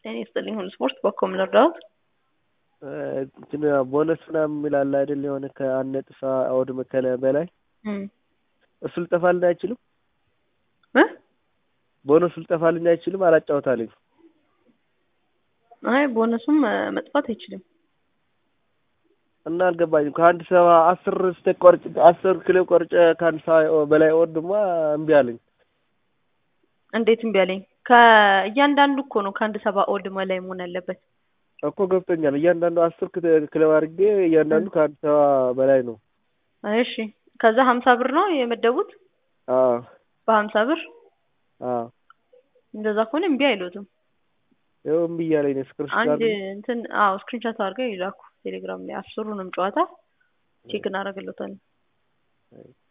ጤና ይስጥልኝ ሁሉ ስፖርት በኮም ልርዳዎት? እንትን ቦነስ ምናምን የሚል አለ አይደል? የሆነ ከአንድ ነጥብ አውድ መከለ በላይ እሱ ልጠፋልን አይችልም? እ ቦነሱ ልጠፋልን አይችልም? አላጫወታልኝ። አይ ቦነሱም መጥፋት አይችልም። እና አልገባኝም። ከአንድ ሰባ አስር ስቴክ ቆርጭ አስር ኪሎ ቆርጬ ከአንድ ሰባ በላይ ወር ድማ እምቢ አለኝ። እንዴት እምቢ አለኝ? ከእያንዳንዱ እኮ ነው ከአንድ ሰባ ኦድ በላይ መሆን ያለበት። እኮ ገብቶኛል። እያንዳንዱ አስር ኪሎ አድርጌ እያንዳንዱ ከአንድ ሰባ በላይ ነው። እሺ ከዛ ሀምሳ ብር ነው የመደቡት? አዎ በሀምሳ ብር አዎ። እንደዛ ከሆነ እምቢ አይሉትም። ይኸው እምቢ እያለኝ ነው። ስክሪንሾት አንድ እንትን አዎ ስክሪንሾት አድርገው ይላኩ ቴሌግራም ላይ አስሩንም ጨዋታ ቼክ እናደርግለታለን።